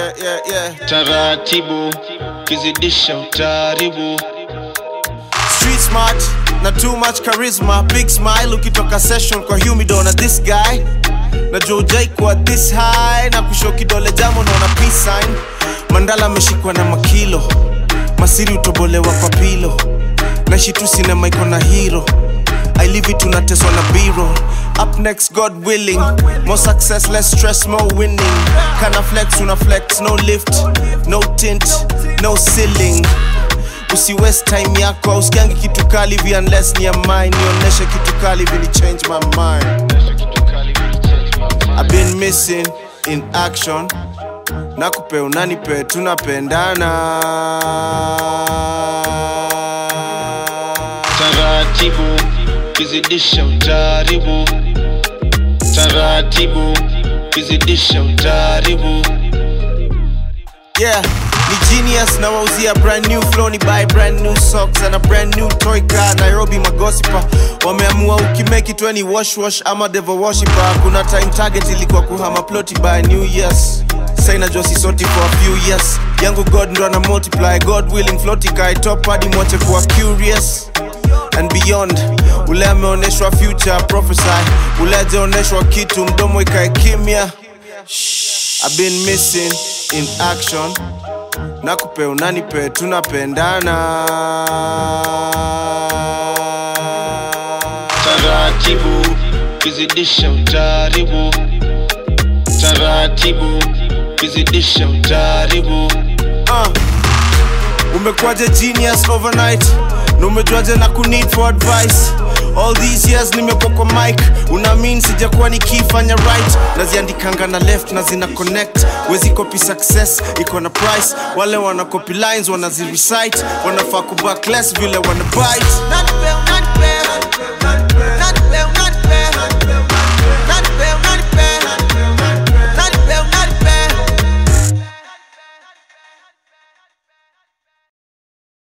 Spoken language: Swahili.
yeah, yeah, yeah. taratibu kizidisha utaribu Street smart na too much charisma big smile ukitoka session kwa humido na this guy na jojai kwa this high na kusho kidole jamo naona peace sign mandala ameshikwa na makilo masiri utobolewa kwa pilo naishi tu sinema iko na hero I live it tunateswa na biro up next god willing more success less stress more winning kana flex una flex no lift no tint no ceiling usi waste time yako usikiangi kitu kali vi unless ni ya mine nionyeshe kitu kali vili change my mind I've been missing in action nakupe unanipe tunapendana taratibu kizidisha utaribu taratibu kizidisha utaribu yeah ni genius na wauzia brand new flow ni buy brand new socks and a brand new toy car nairobi magosipa wameamua ukimake it weni wash wash ama devil worshiper kuna time target ilikuwa kuhama ploti by new years saina josi soti for a few years yangu god ndo ana multiply god willing floti kai top hadi mwache kuwa curious and beyond ule ameonyeshwa future prophesy ule ajaonyeshwa kitu mdomo ikae kimya I've been missing in action nakupe unanipe tunapendana taratibu kizidisha utaribu taratibu kizidisha utaribu uh. umekuwaje genius overnight na umejuaje na kuneed for advice all these years nimekuwa kwa mic unamin sijakuwa nikifanya right naziandikanga na left na zina connect wezi copy success iko na price wale wana copy lines wanazirecite wanafaa kubackless vile wana bite